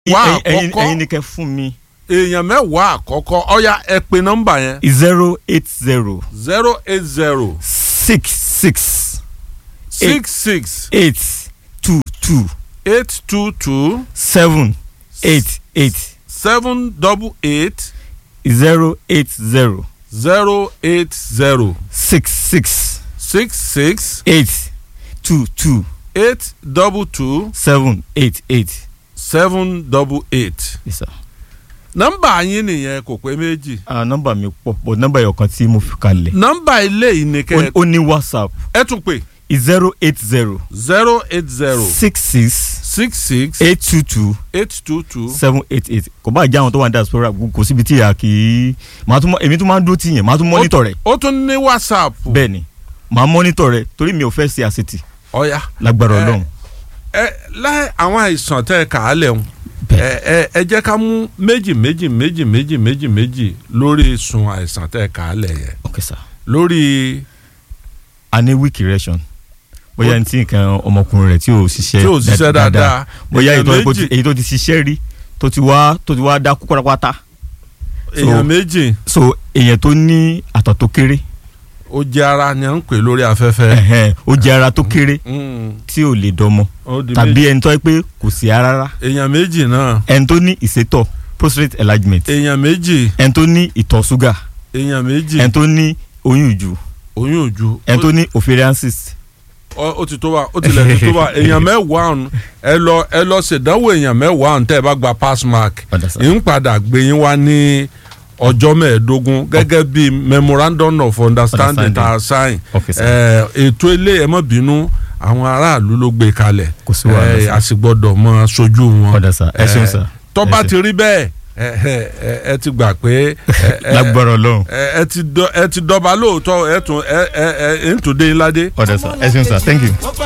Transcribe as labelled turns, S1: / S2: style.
S1: mẹ́wàá
S2: ẹ̀yin ẹ̀yin
S1: àkọ́kọ́
S2: ni kẹ́ fún mi
S1: èèyàn mẹ́wàá àkọ́kọ́ ọ̀ya ẹ pe nọ́mbà yẹn
S2: zero eight zero
S1: zero eight zero
S2: six six
S1: six six
S2: eight two two
S1: eight two two
S2: seven eight eight
S1: seven double eight
S2: zero eight zero
S1: zero eight zero
S2: six six
S1: six six
S2: eight two two
S1: eight double two
S2: seven eight eight.
S1: seven double eight.
S2: Yes, sir.
S1: nọ́mbà yín nìyẹn kò pé méjì.
S2: Ah, nọ́mbà mi pọ̀ but nọ́mbà yẹn kan tí mo fi kalẹ̀.
S1: nọ́mbà ilé yìí ni
S2: Ó-
S1: kẹ́
S2: ó ní whatsapp
S1: ẹ tún pè
S2: zero eight zero
S1: zero eight zero
S2: six six
S1: six six
S2: eight two two
S1: eight two two
S2: seven eight eight kò bá jẹ́ àwọn tó wà ní diaspora kò síbi tí a kì í màá tún mọ èmi tún máa ń dúró tì yẹn màá tún mọ́nítọ̀ rẹ̀
S1: ó tún ní whatsapp.
S2: bẹ́ẹ̀ ni màá mọ́nítọ̀ rẹ̀ torí mi ò fẹ́ ṣe àṣetì
S1: ọ̀ya
S2: lágbára
S1: Eh,
S2: ọlọ́run.
S1: ẹ láì àwọn àìsàn tẹ́ ẹ kà á lẹ̀ ń ẹ ẹ ẹ jẹ́ ká mú méjì méjì méjì méjì méjì méjì lórí sun àìsàn tẹ́ ẹ kà á lẹ̀ yẹn
S2: ok sir.
S1: lórí
S2: a ní weak erection bóyá ní tí nǹkan ọmọkùnrin rẹ̀ tí ò ṣiṣẹ́
S1: tí ò ṣiṣẹ́ dáadáa
S2: bóyá èyí tó-
S1: èèyàn méjì
S2: èyí tó ti ṣiṣẹ́ rí tó ti wá tó ti wá dákú pátápátá
S1: èèyàn méjì
S2: so èèyàn tó ní àtọ̀ tó kéré
S1: ó jẹ́ ara ni à ń pè lórí afẹ́fẹ́.
S2: ẹ̀hẹ́n, ó jẹ́ ara tó kéré
S1: Mm,
S2: tí ò lè dọmọ
S1: ó di
S2: tàbí
S1: méjì.
S2: ẹni tó yẹ pé kò sí ara rárá
S1: èèyàn méjì náà
S2: ẹni tó ní ìsétọ̀ prostate enlargement
S1: èèyàn méjì
S2: ẹni tó ní ìtọ̀ ṣúgà
S1: èèyàn méjì
S2: ẹni tó ní oyún ìjù
S1: oyún ojú
S2: ẹni tó ní ovarian cyst
S1: ó ó ti tó wa ó ti lẹ̀ ti tó wa èèyàn mẹ́wàá ọ̀hún ẹ lọ ẹ lọ ṣèdánwò èèyàn mẹ́wàá ọ̀hún tẹ́ ẹ bá gba pass mark
S2: Padà sá.
S1: ń padà gbé yín wá ní ọjọ́ mẹ́ẹ̀ẹ́dógún gẹ́gẹ́ bí memorandum of understanding
S2: Understanding.
S1: tá a sign
S2: Ok, sir.
S1: ẹ, ètò ilé ẹ má bínú àwọn aráàlú ló gbé kalẹ̀
S2: Kò sí wàhálà,
S1: ẹ,
S2: sir.
S1: a sì gbọ́dọ̀ mọ sojú wọn
S2: Padà sá. Ẹ ṣeun,
S1: Ẹ,
S2: sir.
S1: tó
S2: Ẹ
S1: bá
S2: ṣeun.
S1: ti rí bẹ́ẹ̀ ẹ, ẹ, ẹ, ẹ ti gbà pé ẹ, ẹ,
S2: lágbára ọlọ́run
S1: ẹ ẹ ti dọ- ẹ ti dọba lóòótọ́ ẹ tún ẹ ẹ ẹ ń tún dé ńlá dé.
S2: ọ̀dà sá ẹ ṣeun sá thank you.